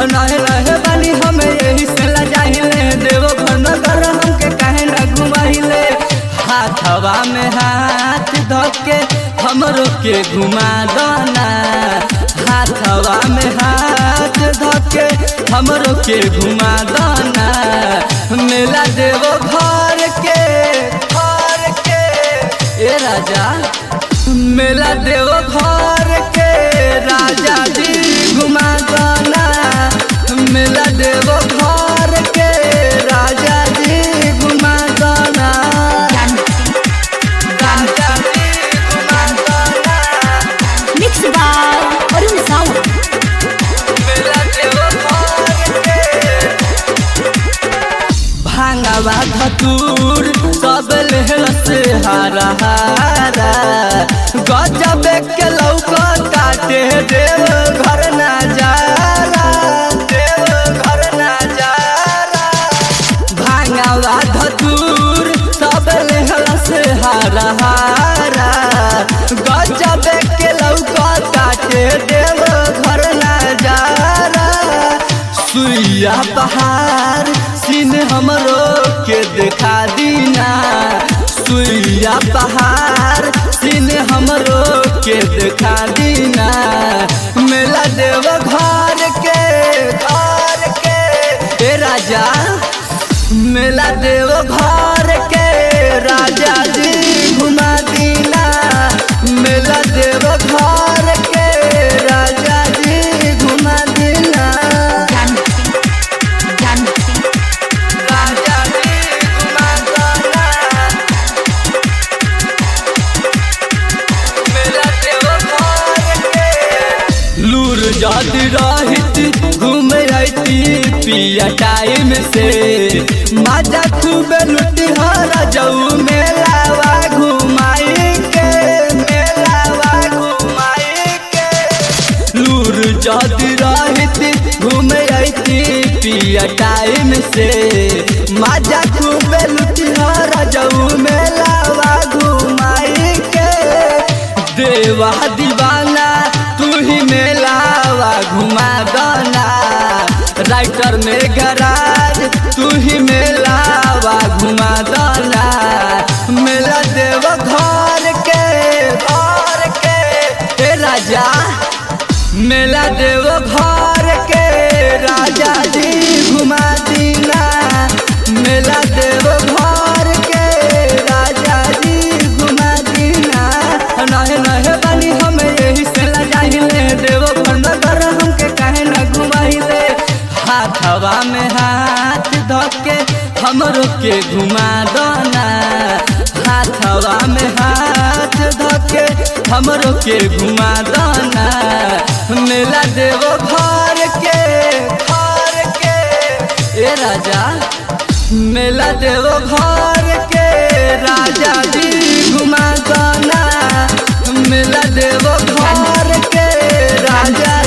रहे रहे बानी हमें यही से लजाहिले देवो घर नगर हमके काहे न घुमाइले हाथवा में हाथ धके हमरो के घुमा दना हाथवा में हाथ धके हमरो के घुमा दना मेला देवो घर के घर के ए राजा मेला देवो घर के राजा जी घुमा दना मेला देवो घर के राजा जी घुमा दना राजा जी घुमा दना Mixed by Arun Sawant. मेला देवो घर के भांगवा धतूर सब लेहल से हारा हारा गजब के लौका काटे देव घर ना जाला देव घर ना जाला भांगवा धतूर सब लेहल से हारा हारा गजब के लौका काटे देव घर ना जाला सुइया पहाड़ सीन हमरो के देखा दीना सुइया पहाड़ सीन हमरो के देखा दीना मेला देव घर के घर के ए राजा मेला देव घर के राजा जी घुमा दीना मेला देव घर के राजा जी घुमा दीना राजा जी घुमा दीना मेला देव घर के लूर जाती रहित घूमे आती पिया टाइम से मजा खूब लुटी हर जाऊ मेलावा घुमाई के मेलावा घुमाई के लूर जाती रहित घूमे आती पिया टाइम से मजा खूब लुटी हर जाऊ मेलावा घुमाई के देवा दीवाना तू ही मेलावा घुमा दना राइटर में गराज तू ही मेलावा घुमा दना मेला देव घर के घर के हे राजा मेला देव घर के राजा जी घुमा दीना मेला देव घर के राजा जी घुमा दीना नहे नहे बानी हमें यही से लजाहिले देव घर नगर हमके काहे न घुमाइले हाथवा में हाथ धके हमरो के घुमा दना हाथवा में हाथ धके हमरो के घुमा दना मेला देव घर के घर के ए राजा मेला देव घर के राजा जी घुमा दना मेला देव घर के राजा